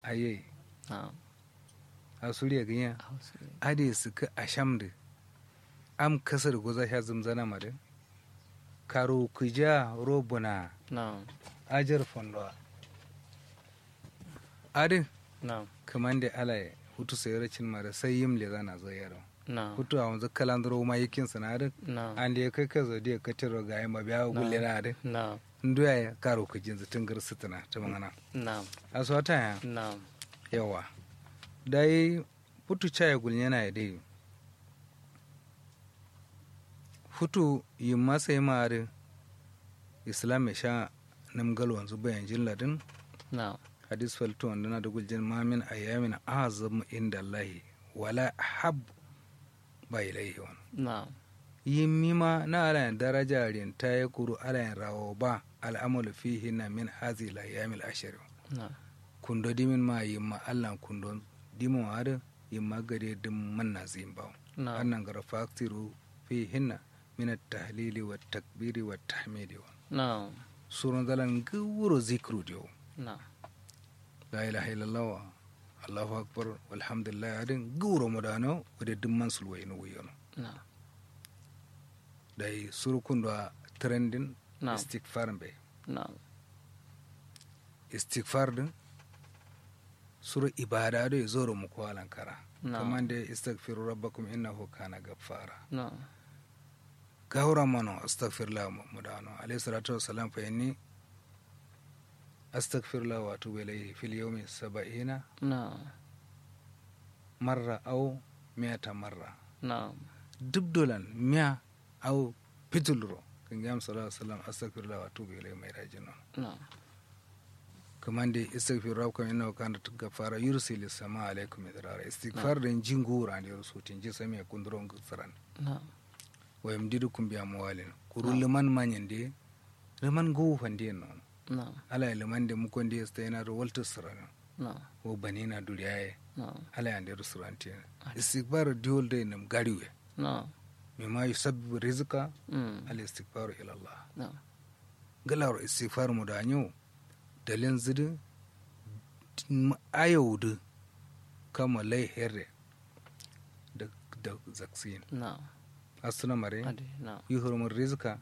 aye na'am a suriya ganya hausa ade su ka asham da am kasar goza sha zumzana ma da karo kuja robuna na'am ajar fondo ade na'am kaman da ala hutu sayar cin ma da sai yim le zana zo yaro na'am hutu a wanzu kalandro ma yakin sanadin na'am an da ya kai ka zo da ka tiro ga yamma biya gulle na ade na'am nduya ya karo kujin zutun garsutuna ta mangana na'am aswata ya na'am yawa dai futu caya gulnyana ya dai futu yi masa yi ma'ari islam ya sha namgal wanzu bayan jin ladin na'am hadis falto wanda na da guljin mamin ayyamin azam inda allahi wala hab ba ilaihi wani na'am yi mima na alayin daraja rinta ya kuru alayin rawo ba al'amalu fihi na min hazi la yamil ashirin na'am kundo dimin ma yimma allan kundo dimo ada yimma gade dim manna zimbaw na'am annan gara faktiru fi hinna min at-tahlili wa takbiri wa tahmidi wa na'am surun dalan gawuro zikru dio na'am la ilaha illallah wa allahu akbar walhamdulillah adin gawuro modano wade dim man sulway no wiyono na'am dai suru kundo a trendin na'am istighfar be na'am istighfar din suru ibada do zoro mu ko alankara na'am kaman da istaghfiru rabbakum innahu kana gaffara na'am gawra mano astaghfirullah mudano alayhi salatu wassalam fa inni astaghfirullah wa atubu ilayhi fil yawmi sab'ina na'am marra aw mi'ata marra na'am dubdolan mi'a aw pitulro kan gam sallallahu alaihi wasallam astaghfirullah wa atubu ilayhi mai rajin non na'am kaman da istaghfiru rabbakum innahu kana gaffara yursilu sama alaikum idrara istighfar da jingura ne rusutin ji sami kunduron gutsaran na'am wa yamdidukum bi amwalin kuru liman manyande liman go fande non na'am ala liman de mukon de sta yana ro walta sirana na'am wo banina duriyaye na'am ala yande restaurant istighfar diol de nam gariwe na'am mimma yusabbibu rizqa mm al istighfar ila allah na'am galar istighfar mu da nyo dalin zidu ayaudu kama lai herre da da zaksin na'am asuna mare ade na'am yuhrumu rizqa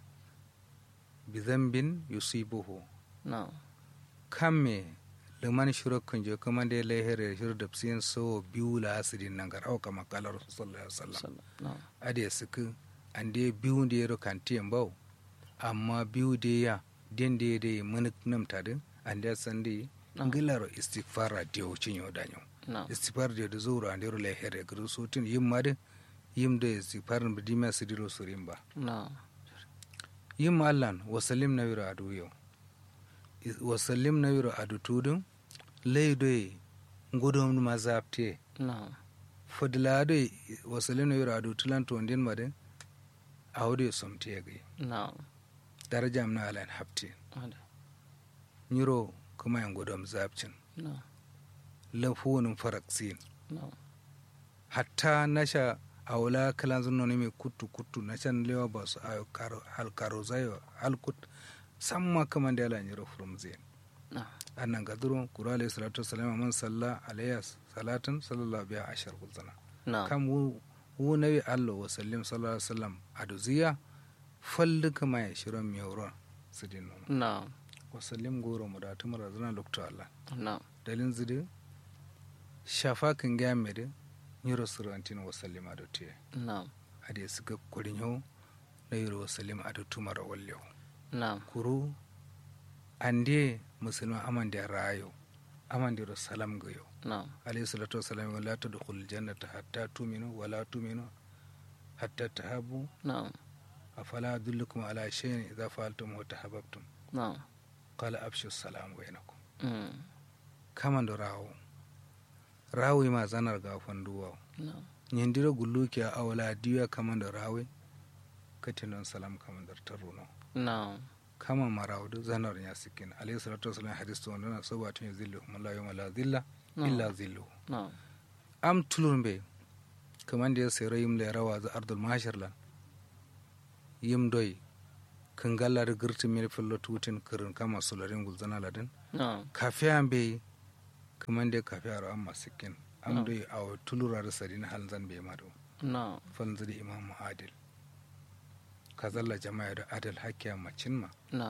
bi dhanbin yusibuhu na'am kamme liman shiro kunje kuma da lehere shiro da psin so biyu la asirin nan gar au kama kalar sallallahu alaihi wasallam sallam na'am ade suku ande biyu da yaro kantiyan bau amma biyu da ya den da da mun nam tadin ande sande Na'am. ngilaro istighfara da wucin yau danyo na'am istighfar da da zuru ande ro lehere gru sotin yim made yim da istighfar bi dima sidiro surin ba na'am yim allan wasallim na wiro adu yau wasallim na wiro adu tudun leidoye ngudom mazapte na'am fodilade wasallim na wiro adu tulan tondin made awde somte gai na'am darajam na alan hapte ade nyiro kuma yan gudom zapcin na'am lafunin faraksin na'am hatta nasha awla kalan zunno ne mai kuttu kuttu na can lewa ba su ayo karo hal karo zayo hal kut samma kaman da ala nyiro from zain na'am annan gaduro kura alayhi salatu wassalam man salla alayya salatan sallallahu biya ashar kulzana na'am kam wu wu nabi allo wa sallim sallallahu alaihi wasallam aduziya fallu kama ya shiron miyauron sidin nono na'am wa sallim goro mu da tumar zana lokto allah na'am dalin zidi shafa kan gya mede nyiro surantin wa sallim adu tiye na'am ade suka kurin yau na yiro wa sallim adu tumar wallew na'am kuru ande musulman aman da rayo aman da salam ga yau na'am alayhi salatu wasalam wa la tadkhul jannata hatta tuminu wa la tuminu hatta tahabu na'am afala adullukum ala shay'in idza fa'altum wa tahabbtum na'am qala abshu salam bainakum mm kaman do rawo rawo ma zanar ga fanduwa na'am nyindiro gulluki a awla diya kaman do rawe katinon salam kaman dar taruno na'am kama marawdu zanar ya sikin alayhi salatu wasalam hadis to ndana sabatun yazillu la yawma la dhilla illa dhilluhu na'am am tulurmbe kamande ya sere yimle rawa za ardul mahashirlan yim doy kan gallar girti mil fillo tutin kirin kama sularin gulzana ladin na'am kafiyan be kaman da kafi aro amma sikin am dai a tulura da sadin hal zan bai mado na falzu da imam adil kazalla jama'a da adil hakkiya macin ma na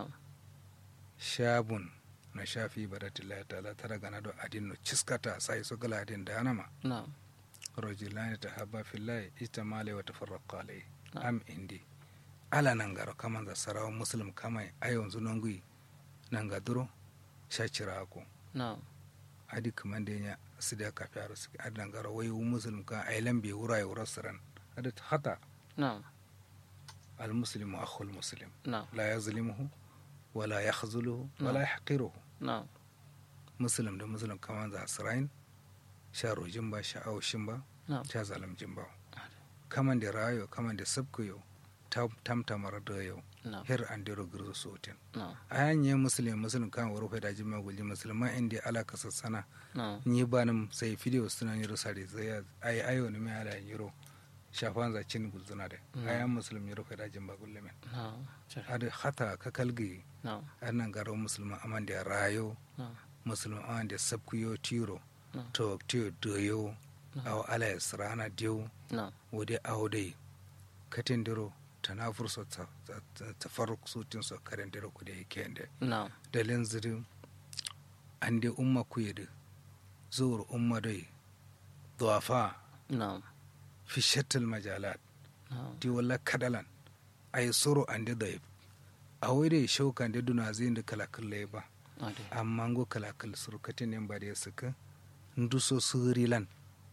shabun na shafi baratillahi ta'ala tara gana do adin no ciskata sai so gala adin da anama na rajulani tahabba fillahi ijtamala wa tafarraqa alayhi Ah. am indi ala nan garo kaman za sarawa muslim kamai ayon zunongui nan ga duro shachira ko na adi kaman da nya sida ka fiaro su adi nan garo wayu muslim ka ailan bi wura ya siran adi hata na al muslimu akhul muslim na la yazlimuhu wala yakhzuluhu wala Ah. yahqiruhu na muslim da muslim kaman za sirain sha rojin ba sha aushin ba na sha zalamjin ba kaman da rayo kaman da sabkuyo tamtamar da yau na her an dero girzo sotin na ayan ye muslim muslim kan waro fa daji ma gulji musulma inda ala kasassana na ni banam sai video suna yiro sare zai ai ayo ne mai ala yiro shafan za cin gulzuna da Mm. ayan muslim yiro fa daji ma gulle men na cer ada hata ka kalgi na annan garo musulma aman da rayo na musulma aman da sabkuyo tiro na to tiyo doyo na aw ala yasrana diyo na wode awde katendiro tana furso ta tafarruk sutin so karendiro kude kende na dalin ziri ande umma kuyede zuwar umma dai duwafa na fi shattal majalat na di walla kadalan ay soro ande dayib a wede shauka ande duna zai da kalakal lay ba ade amma ngo kalakal suru katenen ba da suka nduso surilan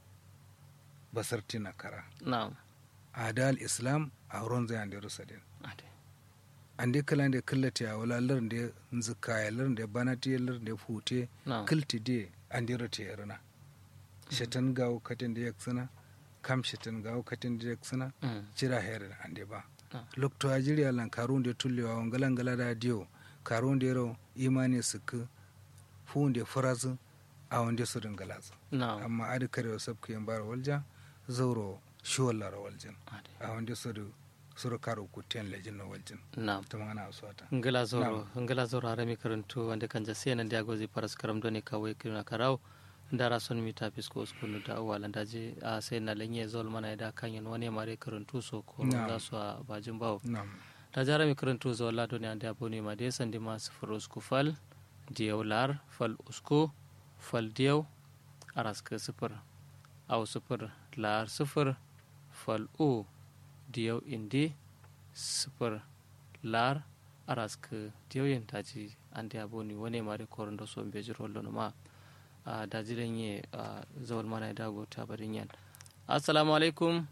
basartina kara na adal islam a wurin zai ande rusadin ade ande kala ande kallati a wala lar de zikaya lar de banati lar de fute na kilti de ande rote yarna shatan gawo katin da yaksana kam shatan gawo katin da yaksana Mm. jira herin ande ba Ah. lokto ajiri alan karun de tullewa wangalan gala da dio karun de ro imani suk funde furazu a wande su dingalazu na amma adi kare sabku yan bar walja zauro shiwallar waljin ade a wande su du suru karo kutiyan lejin na waljin na ta magana aswata ngila zoro ngila zoro harami karantu wanda kan jase nan dia gozi paras karam doni kawai kirna karau ndara son mi ta fisko skulu da wala ndaje a sai na lenye zol mana da kanyen wani mare karantu so ko Na'am. za su a bajin bawo nam ta jara mi karantu zo la doni ande aboni ma de sandi ma sifur usku fal diyaw lar fal usku fal diyaw araska sifur aw sifur lar sifur fal u diyaw indi sifur lar araska diyaw yin taji ande aboni wani mare korondo so beji rollo no ma a dajiren ye a zawal mana da go ta barin yan assalamu alaikum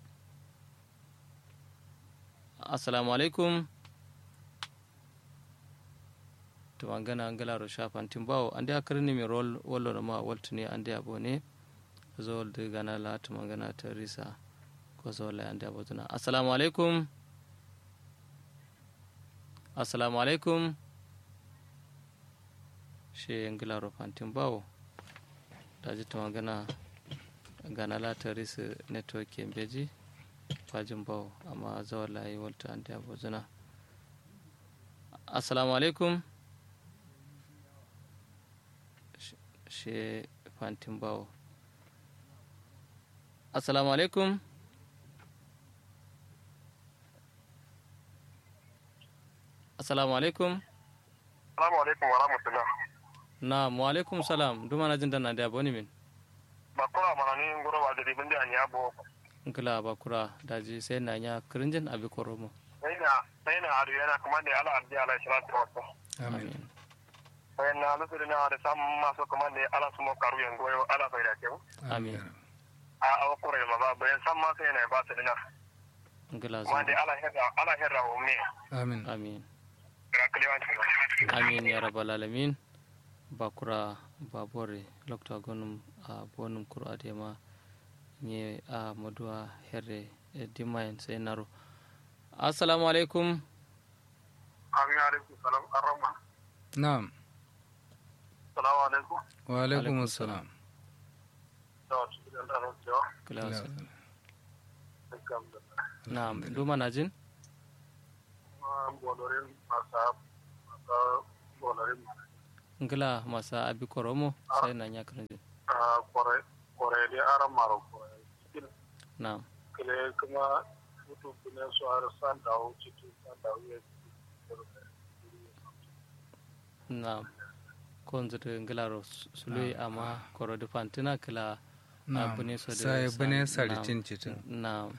assalamu alaikum to angana angala ro shafan timbawo ande akarni mi rol wollo no ma waltuni ande abone zol de gana la to mangana teresa ko zol ande abotuna assalamu alaikum assalamu alaikum she angala ro fantin bawo daji to mangana gana la teresa network kembeji fajin bawo amma zawar layi walta ande abotuna assalamu alaikum she fantin bawo assalamu alaikum assalamu alaikum Salamu alaikum wa rahmatullah. na wa alaikum salam duma na jin dana da boni min Ba kura mana ni ngoro ba jadi bindi an yabo. nkila bakura daji sai na nya kirinjin abi koromo Sai na sai na adu yana kuma da ala arji ala salatu wa sallam. amin Sai na lusu na da sam maso kuma da ala sumo karu yan goyo ala bai da ke. Amin. A a kure ma ba bayan sam ma sai na ba su dina. nkila Kuma da zo ala herra ala herra o me. amin amin Ga kliwan. amin ya rabbal alamin bakura babore lokta gonum a bonum kuro adema nye a maduwa herre e dimayen sai naro assalamu alaikum Amin alaikum salam arrahman. na'am Salamu alaikum. wa alaikum Alaikum assalam Da wasu gidan da rokewa. kila wasu Dukkan da na'am duma na jin bolorin masa masa bolorin ngila masa abi koromo sai na nya kan a kore kore da aran maro kore cikin na'am kile kuma mutu kune su har san dawo cikin san dawo ya na'am kon zata ngila ro sului amma koro de fantina kila Na'am. abune so de Sai sa- bune na'am. saritin citin. na'am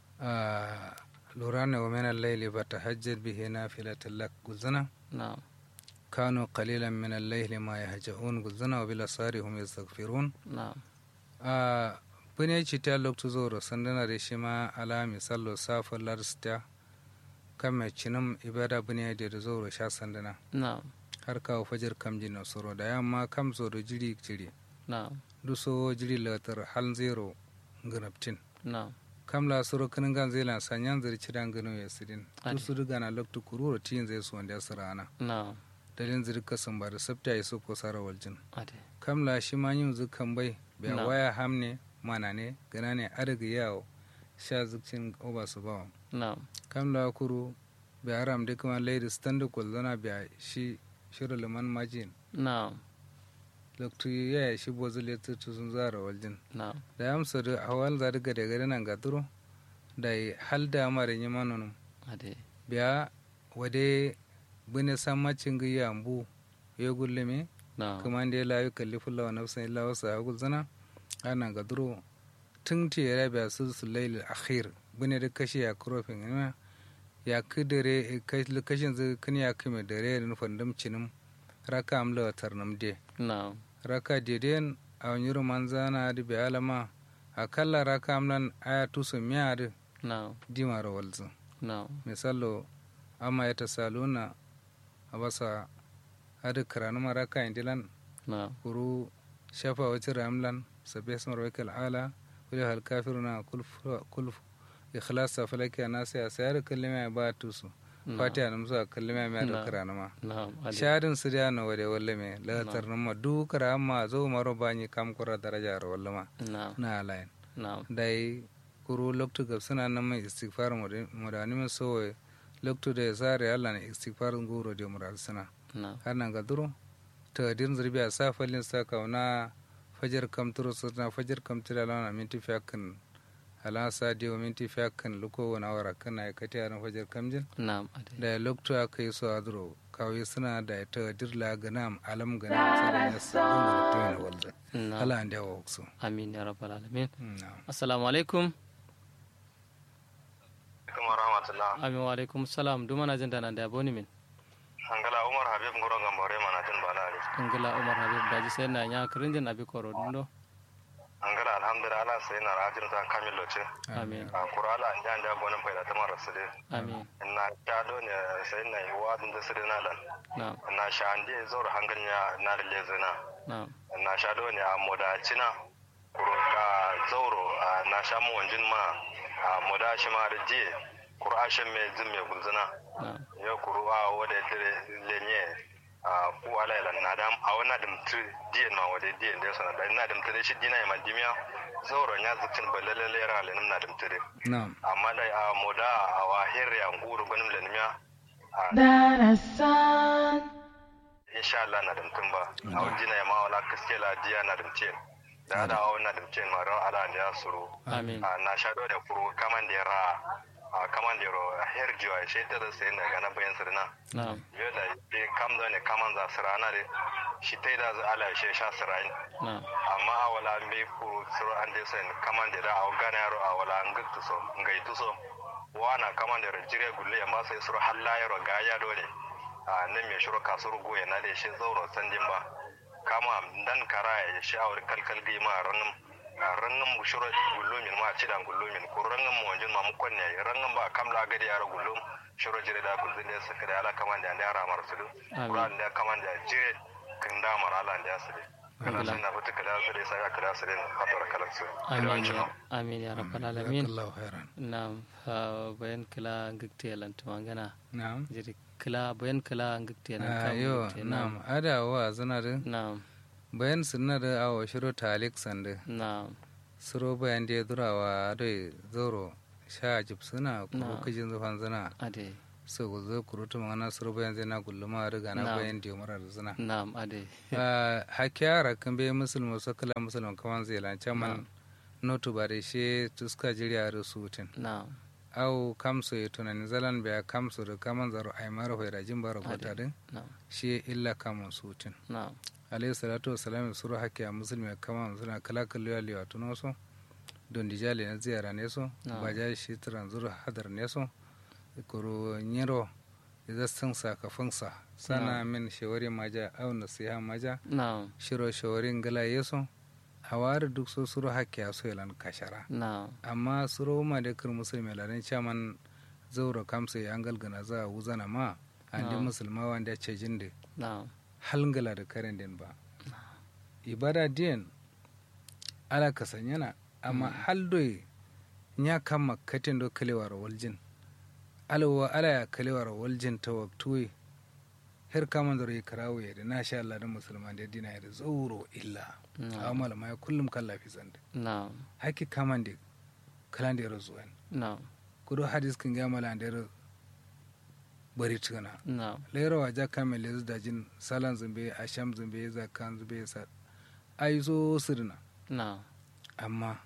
آه، لوران ومن الليل فتهجد به نافلة لك قلزنا na'am كانوا قليلا من الليل ما يهجعون قلزنا وبالأسار هم يستغفرون na'am آه، بني چتا لوك تزورو سندنا رشما على مثال سافر لارستا كما چنم إبادة بني دي زورو شا سندنا na'am har kawo fajar kam jino soro da yamma kam zoro jiri jiri na'am duso jiri latar hal zero ganaptin na'am kam la soro kinin gan zai lan sanyan zari cidan gano ya sidin Ade. dusu duga na loktu kururo tiyin zai su wanda ya sirana na'am dalin ziri kasan ba da sabta ya so ko sara waljin ade kam la shi ma yin zukan bai bai Na. waya hamne mana ne gana ne adaga yawo sha zukcin oba su bawa na'am kam la kuru bai haram da kuma lady standard kwalzana bai shi shirin liman majin na'am loktu ya shi bozul ya tutu sun zara waljin na'am da ya amsa da hawal zari gade gade nan ga duro da yi hal da amarin yi manonum ade biya wade bune sammacin ga yambu ya gullumi na'am kuma da ya layu kalli fulla wa nafsan illa wasu a gulzana ana ga duro tun ti ya biya su su laili akhir bune da kashi ya kurofin ina ya ki dare kashin zai kini ya kime dare da nufin damcinin raka amla wa tarnam de na'am raka deden a wani roman zana da bi alama akalla raka amlan aya tusu miya da na'am dimara walzu na'am misalo amma ya ta saluna a basa hada karanu maraka indilan na'am kuru shafa wacce ramlan sabbi asmar wakil ala kuli hal kafiruna kulf ikhlasa falaki a nasi a sayar kallima ba tusu na'am fatiha na musu a kallima mai da Na. karanu ma na'am ade sharin su da na wade walle me latar nan ma dukara amma zo maro bani kam kura daraja ro walle ma na'am na alayin na'am dai kuru loktu gab suna nan mai istighfar mudani min so loktu da sare Allah na istighfar guro da mural suna na'am har nan ga duro ta din zurbi a safalin sa kauna fajar kam turo suna fajar kam tira lana minti fiyakan ala sa di wa minti fiyakan luko wani awara kana ya kati a fajar kamjin na'am ade da loktu aka yi so a duro kawai suna da ta dirla ganam alam ganam sai da sa gungun tuyin walda na'am ala an da wa waksu amin ya rabbal alamin na'am assalamu alaikum kuma rahmatullah amin wa alaikum salam duma na jin da nan da boni min angala umar habib ngoro gambore mana tin balare ngila umar habib daji sai na nya kirinjin abi koro dundo angala alhamdulillah ala sai na rajin ta kamil loce amin a kurala jan da gonin faida ta mara su dai amin na shado ne sai na yi wadin da su dai na lan na'am na sha an dai zaur hangan ya na da lezina na'am na shado ne a modacina kuro ka zauro a na sha mu wanjin ma a modashi ma da je kuro ashen mai zin mai gulzina na'am ya kuru a wada dire lenye a ku ala ila na dam a wana dum tu dien ma wada dien de sana da na dum tu shi dina ma dimya zoro nya zukin balale le ra le na dum tu na'am amma da a moda a wa hirri an guru ganim le nimya darasan insha Allah na dum tun ba a wajina ma wala kaske la diya na dum ce da da a na dum ce ma ran ala ne ya suru amin a na sha da kuru kaman da ra a kaman da ro herjiwa shi ta da sai na ga na bayan sirna na'am yoda be kam do ne kaman za sirana de shi tai da za ala she sha sirai na'am amma a wala be ku suru an de sen kaman de da a gana yaro a wala an guttu so ngai tu so wana kaman de jire gulle amma sai suru halla yaro ga ya do ne a nan me shuru kasuru goye na de shi zauro sandin ba kama dan kara ya shi awar kalkal gi ma ranin rangan mu shuro gullumin ma ci dan gullumin ko rangan mu wanjin ma mu konne rangan ba kamla gadi yaro gullum shuro jire da gulzin da suka da ala kaman da da ramar su du kuran da kaman da jire kin da mara ala da su kana sun na fita kada su dai sai kada su dai fatar kalan su amin ya amin ya rabbal alamin Jazakallahu khairan na'am bayan kila ngikte lantuma ngana na'am jiri kila bayan kila ngikte na Ah, kam yo ngikte, na'am ada wa zana da na'am bayan sunna da awo shiro talik sande na'am suro bayan da durawa da zoro sha jib suna ko Na'am. kijin zufan zana ade so go zo kurutu magana suru bayan zai na gulluma riga na Na'am. bayan da mara da zina na'am ade hakiyara kan be musulmi so kala musulmi kaman zai lan chaman notu bare she tuska jiriya da sutin na'am au kamso ya tunani zalan biya kamso da kaman zaro ai mara hoira jin bara kota din na'am shi illa kaman sutin na'am alayhi salatu wassalam suru hakiya musulmi kaman suna kala kalliya liwa tuno so don dijali na ziyara ne so Na'am. baja shi turan zuru hadar ne so kuro nyiro idan sun saka funsa sana min shawari maja au nasiha maja na'am shiro shawarin gala yeso a wari duk so suru hakiya so yalan kashara na'am amma suru ma da kir musulmi ladan chaman zauro kamsa ya angal gana za a wuzana ma andi Na'am. musulma wanda ya ce jinde na'am halngala da karen din ba ibada din ala kasanyana amma haldoy nya kama katin do kalewar waljin alawa ala ya kalewar waljin ta waktuwe her kaman da rai karawo ya da na sha Allah da musulman da dina ya da zauro illa na'am amma ma ya kullum kan lafi zanda na'am haki kaman da kalan da ya razuwan na'am kudo hadis kin ga mala da ya bari tuna na'am lera wa ja kamel lezu da jin salan zumbe asham zumbe zakan zumbe sa ai so sirna na'am amma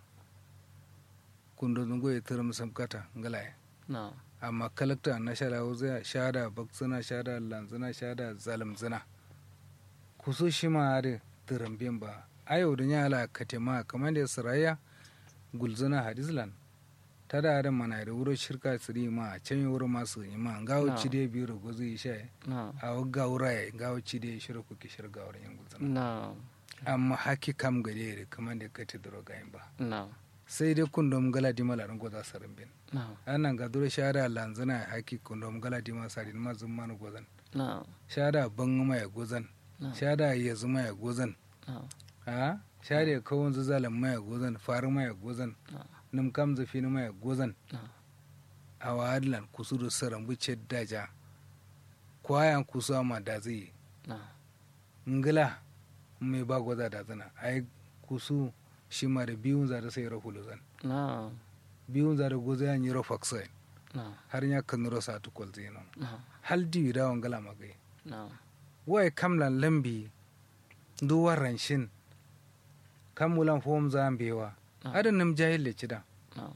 kundo zungo ya tura musam kata ngalaye na'am amma kalakta na shada wuza shada baksuna shada lanzuna shada zalimzuna kuso shi ma are tirambiyan ba ayo da nyala katema kamar da saraya gulzuna hadislan ta da adam mana da wuro shirka siri ma can yi wuro masu yi ma gawo Na. ci dai biyu da gozu yi sha na'am a wagga wura ya gawo ci dai shirin kuke shirga wurin yin gulzuna na'am amma haki kam gare da kamar da kati duro gayin ba na'am sai dai kundom gala di malarin goza sarin bin na'am anan ga duro shara lanzana haki kundom gala di ma sarin ma zumma na gozan na'am shada ban ma ya gozan na'am shada ya zuma ya gozan na'am ha shada ya kawon zuzalan ma ya gozan faru ma ya gozan na'am nim kam zafi ma ya gozan na'am a wadlan kusuru saran buce daja kwayan kusu ma da zai na'am ngila mai ba goza da zana ai kusu shi ma da biyun za da sai rahulu zan na'am biyun za da goza ya yi rafaksa na'am har ya kan nuro sa tukul zino na'am hal diwi da wangala magai na'am wai kamlan lambi duwar ranshin kamulan fom za bewa na'am adan nam jahil le cida na'am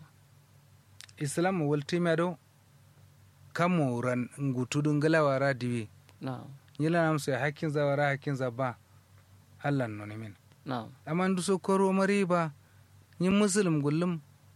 islam wal timado kamu ran ngutu dun galawa ra diwi na'am yila nam sai hakkin za wara hakkin za ba Allah noni min na'am amma ndu so koro mari ba yin muslim gullum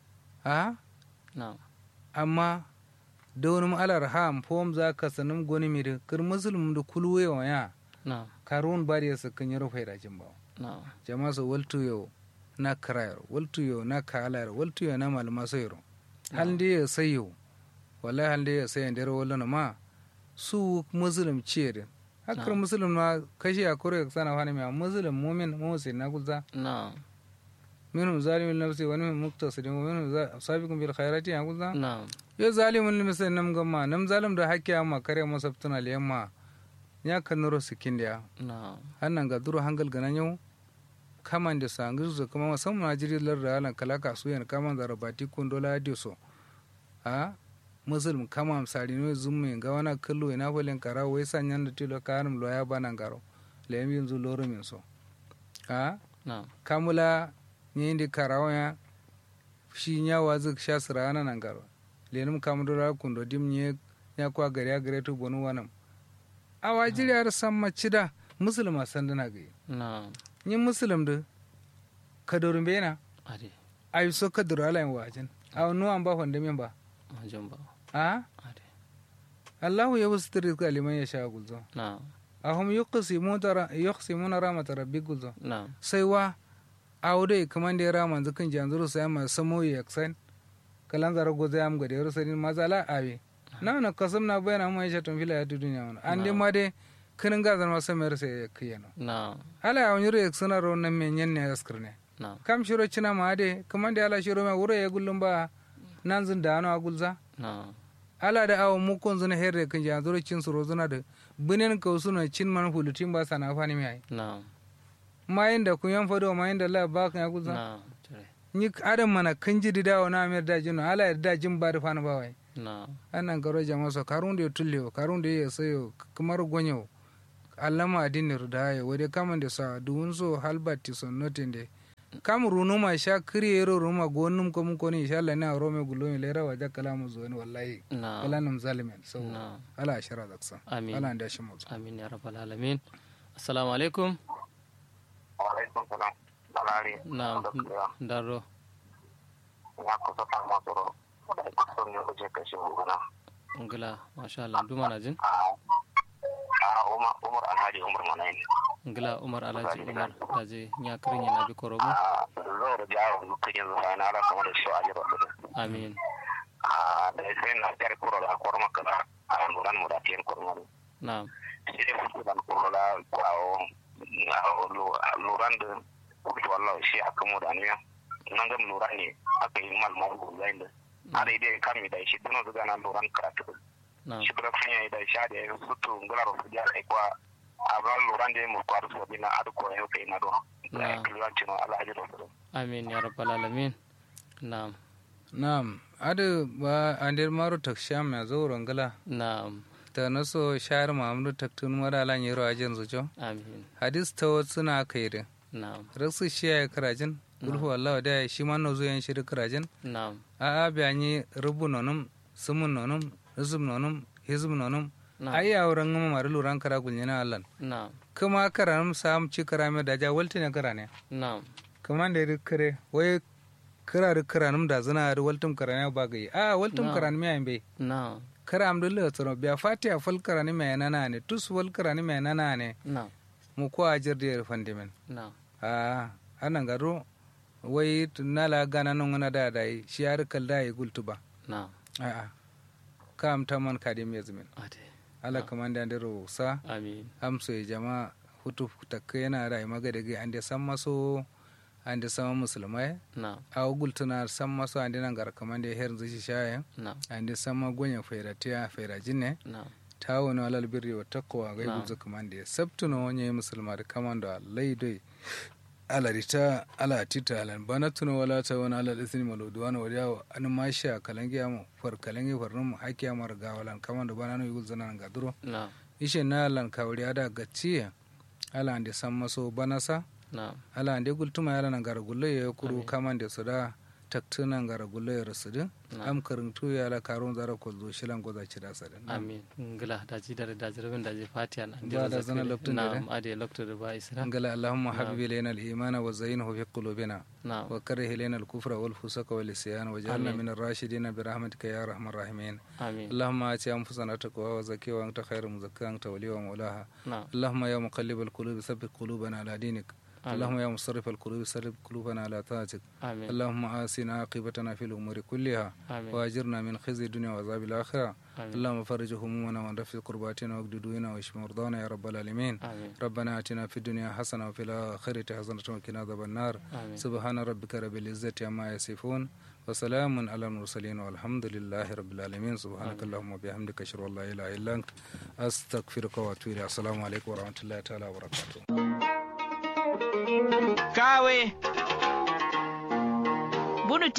ha na'am amma da wani alar ham fom za ka sanin goni mi da kir muslim da kulwe wa ya na'am karun bari ya sakin yaro faida jin ba na'am jama so waltu yo na karayar waltu yo na kalayar waltu yo na malama sayro hal de ya sayo wallahi hal de ya sayo da wallan ma su muslim ce da hakar Na'am. muslim ma kashi a kore sana fani mai muslim mumin musin na gulza na'am minhum zalimun nafsi wa minhum muqtasidun wa minhum za- sabiqun bil khairati ya gulza na'am yo zalimun limsa nam gamma nam zalim da hakki amma kare masabtuna liyamma ya kanuro sikindiya na'am hannan ga duro hangal ganan yau kaman da sangu su kuma musamman ajiri lar da halan kalaka su yan kaman da rabati kun dola da so a musulm kama amsari no zumme ga wana kallo ina bolen kara wai sanyan da tilo karam lo ya banan garo le mi yanzu loro min so a na'am kamula ni indi karawa ya shi nya wazu sha sirana nan garo le num kamudura kundo dim nye nya kwa gari ya gare tu bonu wanam a wajiri har samma cida musulma sandana ga na'am yin musulum da kadorin bena ade ayi so kadoro ala yin wajen a wani an ba wanda min ba majin ba a ade allahu ya wasu tiri kaliman ya sha gulzo na'am a hum yuqsimuna rahmat rabbi gulzo na'am sai wa a wude kaman da ya rama zikin janzuru sai ma samo ya yaksan kalan zara goza ya mga da yaro sanin mazala awe na na kasam na bayana mu ya tun fila ya tu duniya wani an dai ma dai kinin gazar ma samar sai ya kiyano na'am ala ya wani yaksana ro nan men yan ne askar ne na'am kam shiro cina ma de kaman da ala shiro ma wuro ya gullum ba nan zin da ano a gulza na'am ala da awo mu kon zuna herre kan ja zuro cin suro zuna da binen ka suna cin man hulutin ba sana fani mi ai na'am mayin da kun yan fado mayin da la ba kan ya gulza na'am tare ni adam mana kan ji da dawo na amir da jino ala da jin ba da fani ba wai na anan garo jama so karun de tulle karun de ya sayo kamar gonyo allama adinir da ya wade kaman da sa duwun so halbati so notin de kam runu ma sha kriyero ruma gonum ko mun koni insha Allah na rome gulo mi lera waja kalamu zo ni wallahi na kalanum zalimin so na ala shara zaksa Amin. ala nda shi mu amin ya rabbal alamin assalamu alaikum alaikum salam balari na daro ya kusa kan masoro da kusa ne kuje kashi gona ngila masha Allah duma na jin a umar umar alhaji umar manayin ngila umar alhaji umar daje nya kirin yana bi korobo a zo da jawo dukkan yanzu sai na ala kamar da shi a jira da amin a da sai na jar kuro da kwar maka da a luran mu da tiyan kurmari na sai dai fuku da kuro da kwawo luran da kuke wallah shi aka mu da niya nan ga luran ne aka yi mal mal go zain da a dai dai kan mi da shi duno da na luran karatu na shi da fanya da sha da sutu ngala ro su ja ai kwa abran luran da mu kwaru so bina adu ko yau kai na do Na. da kilan cino alhaji rasul amin ya rabbal alamin na na'am adu ba andir maro taksham ya zo rangala na ta naso shahar mamudu taktun mara lan yero ajin zujo amin hadis ta wasu na kairi na rasu shi ya karajin gulhu Allah da shi ma no zuyan shi karajin na a a biyanyi rubu nonum sumun nonum rizum nonum hizum nonum na ai ya wurin ngama mari luran kara gulnyana Allah na kuma karanum sam ci karame da ja walti ne karane na kuma da ri kare wai kara ri karanum da zina ri waltum karane ba gai a waltum Na. karan me ambe na kara amdulla tsoro biya fatiya fal karani me nana ne tus wal karani me nana ne na mu ko ajir da fandimen na a anan garo wai nala gana non ngana da dai shi har kal da yi gultuba na a a kam taman kadim yazmin ade ala kamanda da rosa amin amso ya jama hutu takka yana da maga daga ande san maso ande sama musulmai na a gultuna san maso ande nan gar kamanda her zishi shaye na ande sama gonya fairatiya fairajinne na tawo no alal birri wa taqwa ga Na'am. gulzu kamande sabtuno wonye musulma da kamanda laidoi ala rita ala tita ala bana tuno wala ta wani ala isni maludwana wa yawo an masha kalangi amu far kalangi farnum haki amar gawalan kamanda bana no yugul zanan gaduro na ishe na lan kawri ada gacciye ala ande sammaso banasa na ala ande gultuma ala nan gara gulle ya kuru Amin. kamande suda taktuna gara gulle ya rasudu Na. am karintu ya ala karun zara ko zo shilan goza ci da sadin amin ngila daji dare daji rabin daji fatiha na Ba da zana lokacin da na ade lokacin da ba isra angala allahumma habib ilayna al-iman wa zayyinhu fi qulubina na wa karih ilayna al-kufra wal fusuqa wal isyan waj'alna Amin. min ar-rashidin bi rahmatika ya arhamar rahimin amin اللهم آت أنفسنا تقواها وزكيها وأنت خير مزكاها أنت وليها ومولاها na اللهم يا مقلب القلوب ثبت قلوبنا على دينك اللهم يا مصرف القلوب صرف قلوبنا على طاعتك amin اللهم آسنا عاقبتنا في الأمور كلها amin وأجرنا من خزي الدنيا وعذاب الآخرة amin اللهم فرج همومنا وانرفع كرباتنا واقض ديونا واشف مرضانا يا رب العالمين amin ربنا آتنا في الدنيا حسنة وفي الآخرة حسنة وقنا عذاب النار amin سبحان ربك رب العزة عما يصفون وسلام على المرسلين والحمد لله رب العالمين سبحانك اللهم وبحمدك أشهد أن لا إله إلا أنت أستغفرك وأتوب إليك السلام عليكم ورحمة الله تعالى وبركاته kawe bunu